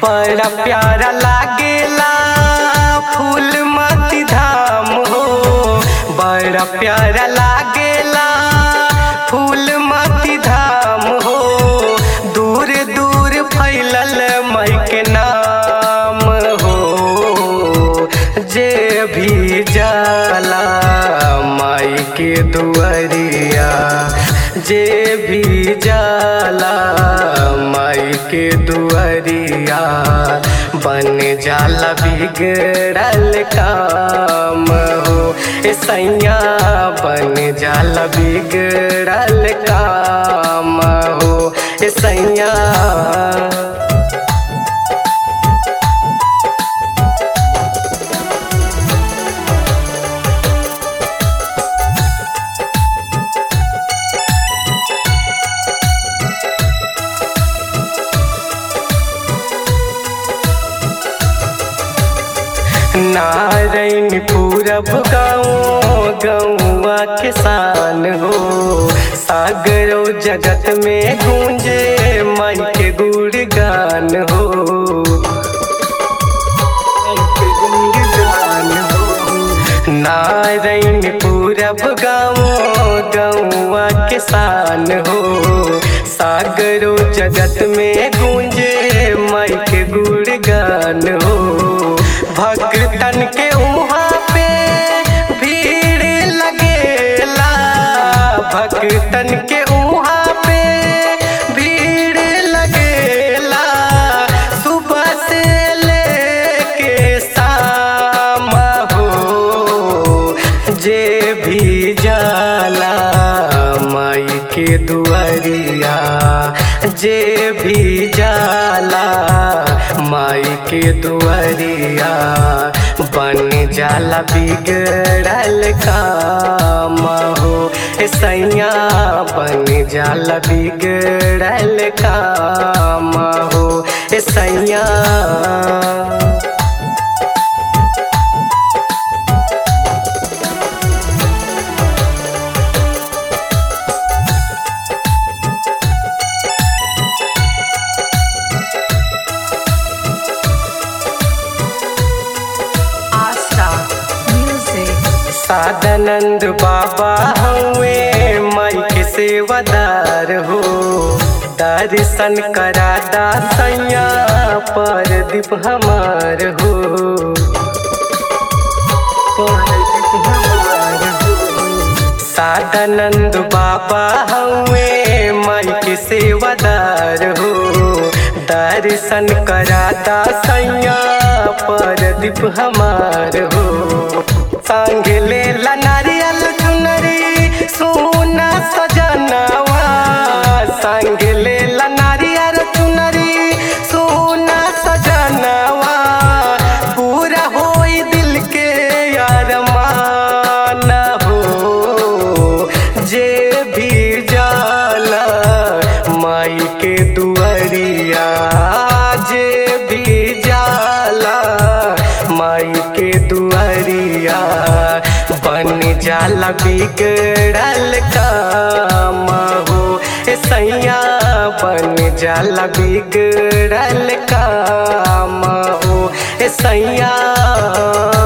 बड़ा प्यारा लागेला फूल मती धाम हो बड़ा प्यारा लागेला फूल मती धाम हो दूर दूर फैलल मई के नाम हो जे भी जाला माई के दुआरिया जे भी जाला माई के दुआरिया बन जाला बिगड़ल काम हो ए सैया बन जाला बिगड़ल काम हो ए सैया नारायण पूरब गाँव गौवा किसान हो सागरो जगत में गूंजे माई के गुणगान हो माई के गुणगान हो। नारायण पूरब गाँव गौवा किसान हो सागरो जगत में गूंजे माई के गुणगान हो भक्तन के वहाँ पे भीड़ लगेला भक्तन के वहाँ पे भीड़ लगेला सुबह से लेके शाम हो जे भी जाला माई के दुआरिया जे भी जाला माई के दुआरिया बन जाला बिगड़ल काम हो ए सैया बन जाला बिगड़ल काम हो ए सैया Asta Music. सादानंद बाबा हुए माई के सेवादार हो दर्शन करादा सैया पर दीप हमार हो परदीप हमार हो। सादानंद बाबा हुए माई के सेवादार हो दर्शन कराता सैया पर दीप हमार हो संग ले ला नारियल चुनरी सोना सजनवा संग ले ला नारियल चुनरी सोना सजनवा पूरा होई दिल के यार माना हो जे भी जाला माई के दुआरिया जे भी जाला माई के दुआरिया बन जाला बिगड़ल काम हो ए सैया बन जाला बिगड़ल काम हो ए सैया